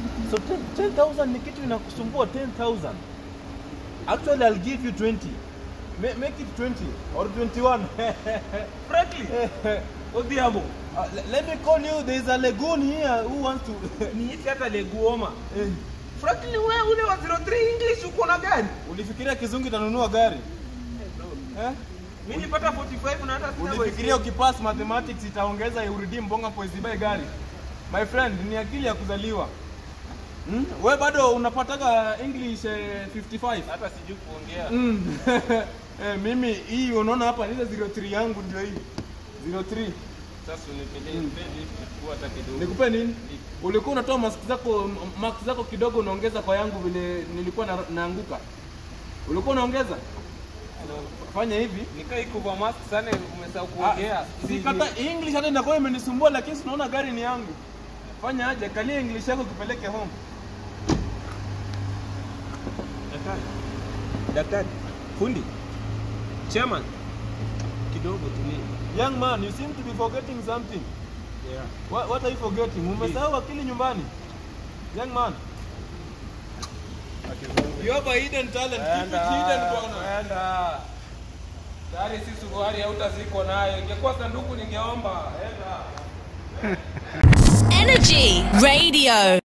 So 10 10,000 ni kitu inakusumbua 10,000. Actually I'll give you 20. Ma- make it 20 or 21. Frankly, Odhiambo, Uh, le- let me call you. There is a lagoon here who wants to. niite hata leguoma. Eh, Frankly, wewe ule wa 03 English uko na gani? Ulifikiria kizungu itanunua gari eh? Mimi nilipata 45 na hata sina Ulifikiria ukipass mathematics itaongeza urudi mbonga poezi buy gari? My friend, ni akili ya kuzaliwa. Hmm? We bado unapataga English eh, 55. hata sijui kuongea. Mm. eh, mimi hii unaona hapa ile 03 yangu ndio hii. 03. Sasa unipelee lift kwa hata kidogo. Nikupe nini? Ulikuwa unatoa mask zako marks zako kidogo unaongeza kwa yangu vile nilikuwa na, naanguka. Ulikuwa unaongeza? Fanya hivi. Nikai kwa mask sana umesahau Ah, kuongea. Si kata English hata inakuwa imenisumbua lakini sinaona gari ni yangu. Fanya aje, kalia English yako kipeleke home. Daktari. Daktari. Fundi. Chairman. Kidogo tulie. Young man, you seem to be forgetting something. Yeah. What, what are you forgetting? Umesahau akili nyumbani. Young man, you have a hidden talent. Keep it hidden bwana. Enda. Tayari si suruali hautaziko nayo. Ingekuwa sanduku ningeomba. Enda. Energy Radio.